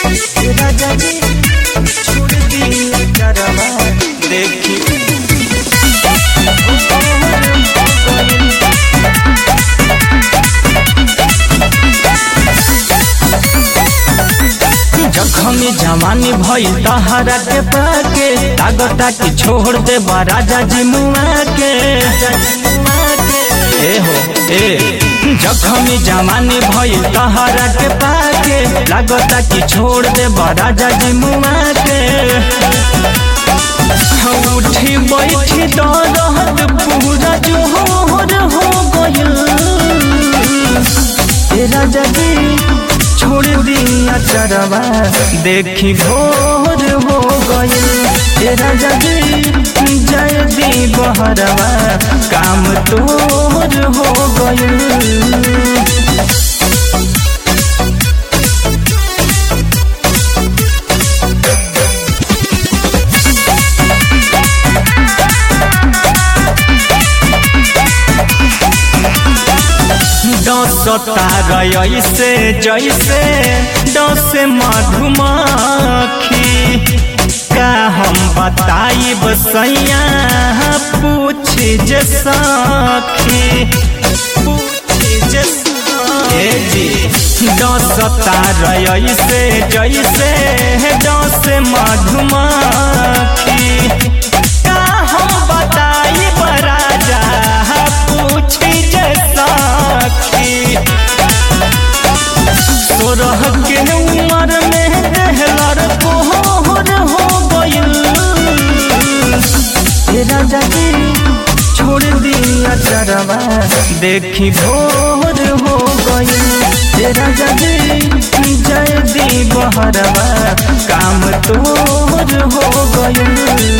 राजा जी छोड़ दिया करवा देखी जखमी जवानी भई तहरा के पाके तागता की छोड़ दे राजा जी मुआ के ए हो ए जखमी जवानी भई तहरा के पाके लागता की छोड़ दे राजा जी मुआ के उठी बैठी दरद पूरा जोहर हो गयल ए राजा जी छोड़ दिया चरवा देखी भोर हो गयल ए राजा जी जय दी बहरवा काम तोर हो गयल डसता ऐसे जैसे डसे मधुमक्खी का हम बताई बसैया पूछ जे सखी पूछ जे सखी जी डसता ऐसे जैसे डसे मधुमक्खी का हम बताई बराजा पूछ जे सखी सोरह के उमर में दहलर कोहर हो गइल ए राजा जी छोड़ दिया चरवा देखी भोर हो गइल ए राजा जी जय दी बहरवा काम तोर हो गइल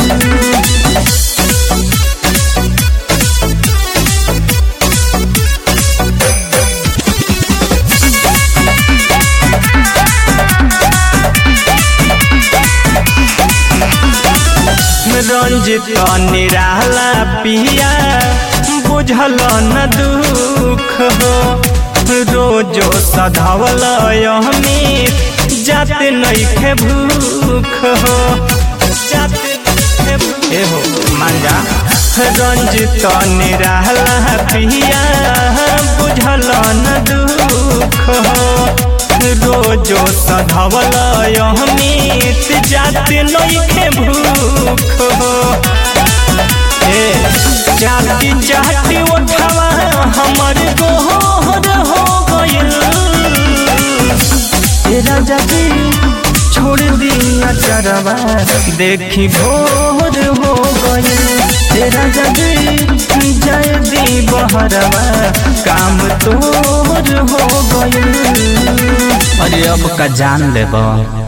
रंजित निराला पिया बुझल न दुख हो रोजो सधावल अमित जाते नैखे भूख हो जाते नइखे भूख ए हो मांजा रंजित निराला पिया बुझल न दुख हो रोजो सधवल अमित जाते नइखे भूख हो ए जाति जाति उठवा हमर गोहर हो गइल ए राजा जी छोड़ दिया चरवा देखी भोर हो गइल ए राजा जी जय दी बहरवा काम तोर हो गइल अरे अब का जान लेबा